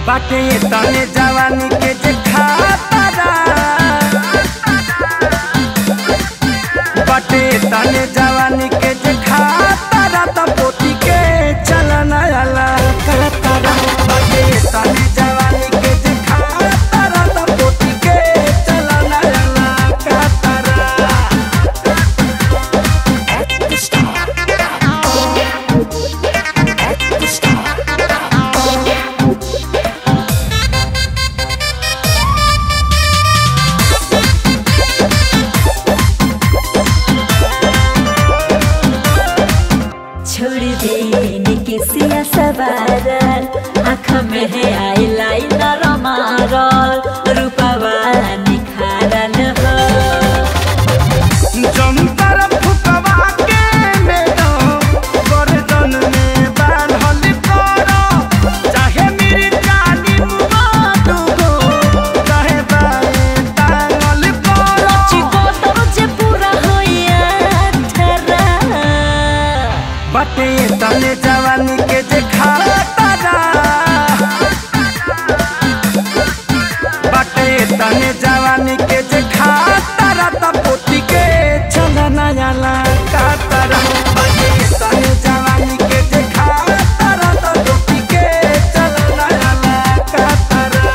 बाटे तने जवानी के जे खातारा बाटे तने जवानी के जे खातारा त पोती के चलना आला खातारा बाटे तने जवानी के जे खातारा त पोती के चलना आला खातारा छोड़ देने के सिया सवारल आँख में है आई लाइनर मारल रूपवा निखारल हो जंतर फुकवा के मेरो गर्दन में बांधल करो चाहे मेरी जानी मुबादो चाहे बाए टांगल करो चिको तो जे पूरा होइया ठरा बटे तने जवानी के जे खातारा बटे तने जवानी के जे खातारा त पोती के चलना आला कातारा बटे तने जवानी के जे खातारा त पोती के चलना आला कातारा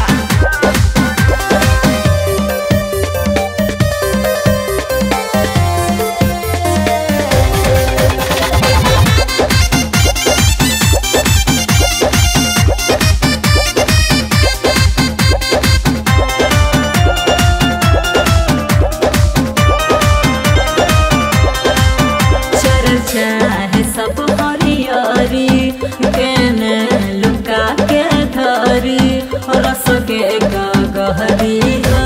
चर्चा है सब हरियरी केने लुका के धरी रस के गहरी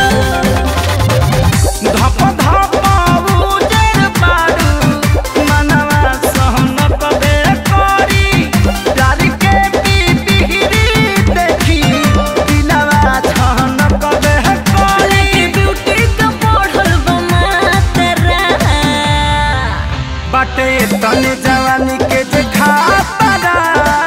धप धप उजर पारू मनवा सहन कबे करी प्यार के पिपिहिरी देखी दिलवा छहन कबे करी ब्यूटी का बढ़ल बमातरा बाटे तने जवानी के जे खातारा